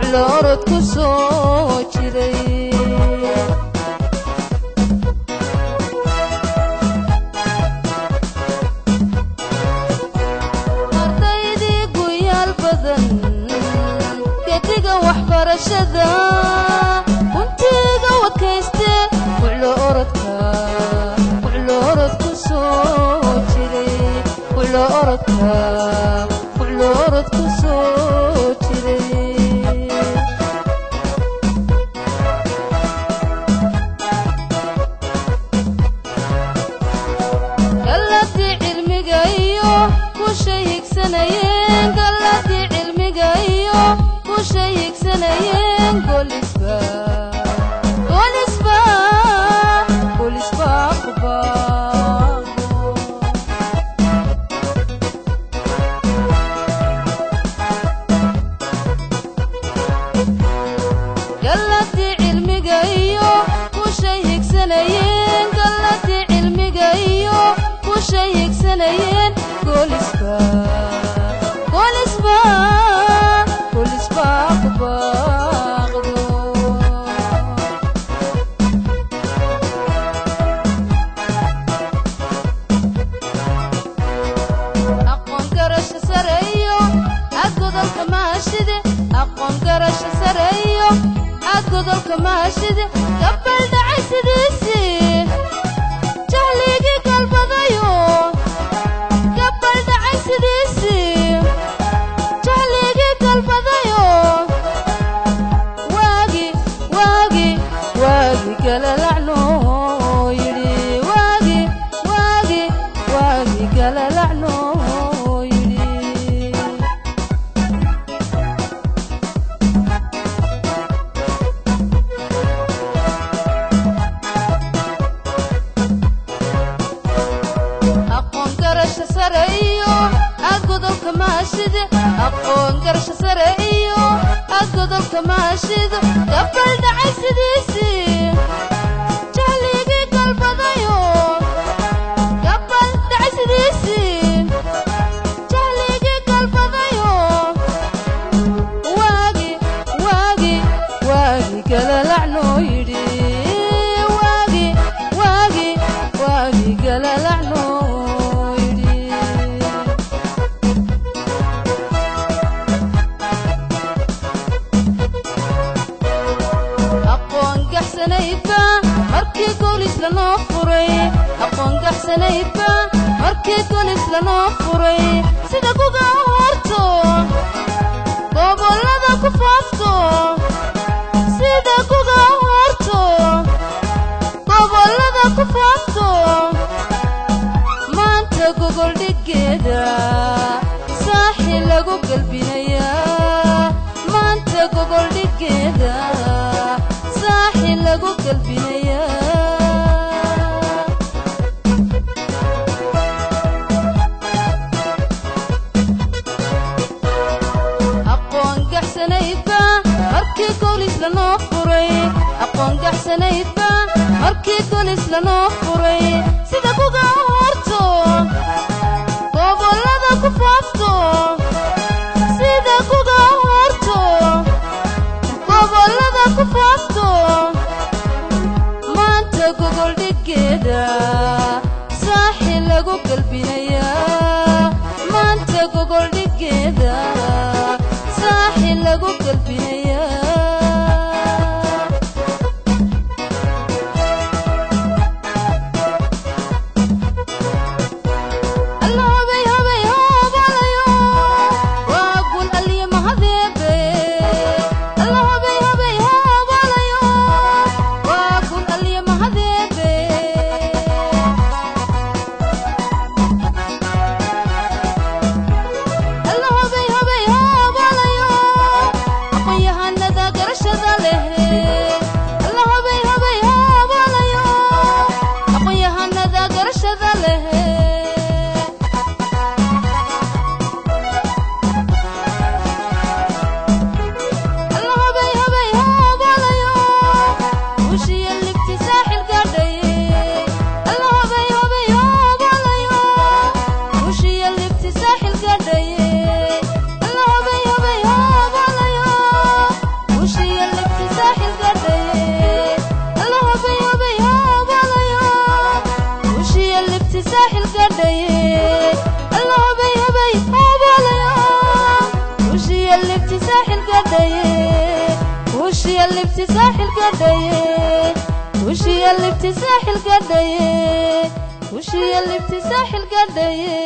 wuxlo orod ku soo jiray ardaydii guyaal badan gediga waxbarashada runtiiga wadkayste wuxlo orodka wuxlo orod ku soo jiray wuxlo orodka wuxlo orod ku soo jiray galladii cilmiga iyo kushay higsanayeen galladii cilmiga iyo kushay higsanayeen goolisba goolisba goolisba kubaaqo galladii cilmiga iyo kushay higsanayeen galladii cilmiga iyo kushay higsanayeen goolisba goolisba goolisba kubaaqdo aqoon garasho sare iyo aad godolka maashide aqoon garasho sare iyo aad godolka maashide gabal dhacay sidiisii jahligii galbadayo gabal dhacay sidiisii jahligii galbadayo waagi waagi waagi galalacno yidhi waagi waagi waagi galalacno yidhi aqoon garasho sare iyo aad godolka maashide aqoon garasho sare iyo aad godolka maashido gabal dhacay sidiisii jahligii galbadayo gabal dhacay sidiisii jahligii galbadayo waagi waagi waagi galalacnoo yidhi waagi waagi waagi galalacnoo yidhi aqoon gaxsanaydba markii goolis lanoo furay aqoon gaxsanaydba markii goolis lanoo furay sida kuga horto gobollada ku faafto sida kuga horto gobollada ku faafto maanta gogol dhiggeeda saaxi lagu galbinayaa maanta gogol dhiggeeda saaxi lagu galbinayaa aqoon gaxsanaydba markii goolis lanoo furay aqoon gaxsanaydba markii goolis lanoo furay sida kuga horto gobollada ku faafto sida kuga horto gobollada ku faafto maanta gogol dhiggeeda saaxi lagu galbinayaa maanta gogol dhiggeeda saaxi lagu galbinayaa alla hobay hobay hoobalayo waa gun alliye mahadeebe alla hobay hobay hoobalayo waa gun alliye mahadeebe libti saaxil gadhaye alla hobay hobay hobalaya ushiya libti saaxil gadhaye ushiya libti saaxil gadhaye ushiya libti saaxil gadhaye ushiya libti saaxil gadhaye